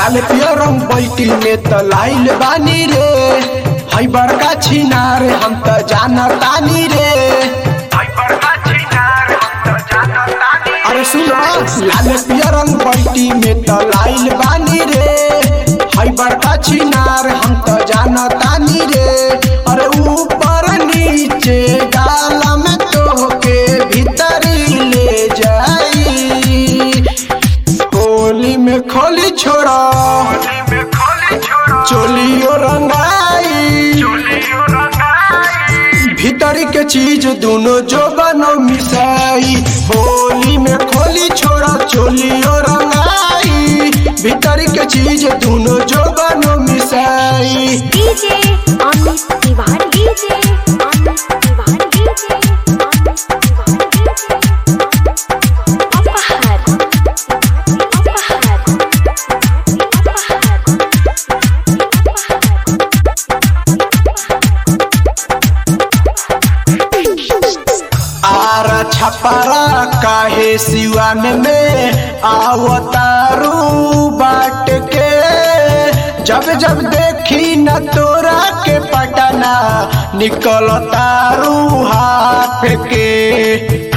लाल पियर रंग बैटिल में त लाइल बानी रे हई बड़का छिनार हम त जानतानी रे अरे सुनो लाल पियर रंग बैटी में त लाइल बानी रे हई बड़का छिनार हम त जानतानी रे अरे ऊपर नीचे गाला में तोहके भीतरी ले जाई होली में खोली छोड़ा चोलियो रंगाई भीतरी के चीज दोनों जो बनो मिसाई होली में खोली छोड़ा चोलियो रंगाई भीतरी के चीज दोनों जो बनो मिसाई DJ Amit Tiwari DJ Amit Tiwari DJ Amit Tiwari DJ Apahar Apahar Ara Chhapra काहे सिवान में आवतारू बाट के जब जब देखी न तोरा के पटना निकल तारू हाथ के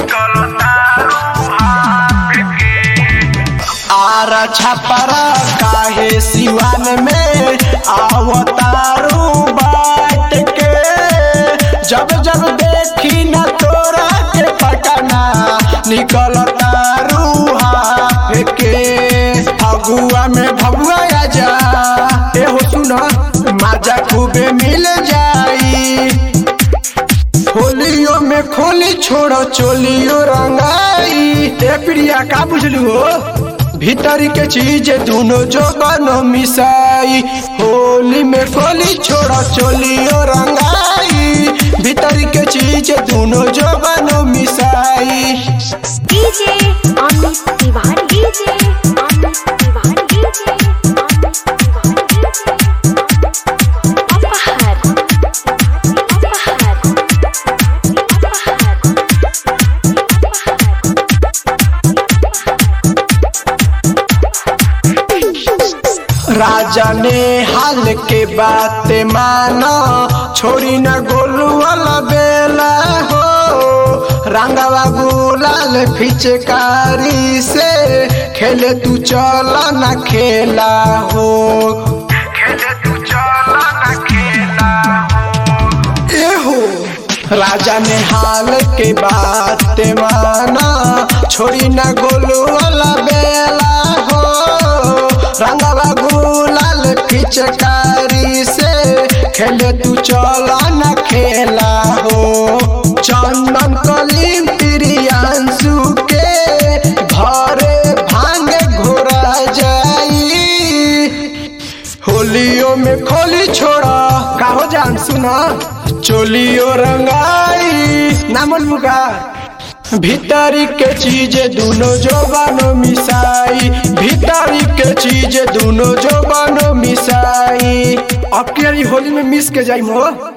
आरा छपरा काहे सिवान में आवतारू बाट के जब जब देखी न तोरा के पटना निकल तारू हाथ के फगुआ में भगुआ आ जा एहो सुना माजा खूबे मिल जाई होलियो में खोली छोड़ो चोलियो रंगाई ए प्रिया का बुझलू हो भीतरी के चीज दोनों जो बनो मिसाई होली में खोली छोड़ो चोलियो रंगाई भीतरी के चीज दोनों जो बनो मिसाई DJ Amit Tiwari DJ Amit Tiwari DJ Amit Tiwari DJ Apahar Apahar राजा ने हाल के बात मानो छोड़ी न गोलू वाला बेला हो रंगवा गुलाल फिचकारी से खेले तू चला न खेला हो ए हो राजा ने हाल के बात माना छोड़ी न गोलू वाला बेला हो रंगवा गुलाल पिचकारी से खेले तू चला न खेला हो चंदन कलीम प्रियांशु के घरे भांगे घोरा जाई होलियो में खोली छोड़ा काहो जान सुना चोलियो रंगाई नामल मुका भीतरी के चीज दोनों जो बनो मिसाई भीतरी के चीज दोनों जो बनो मिसाई अब के होली में मिस के जाई हो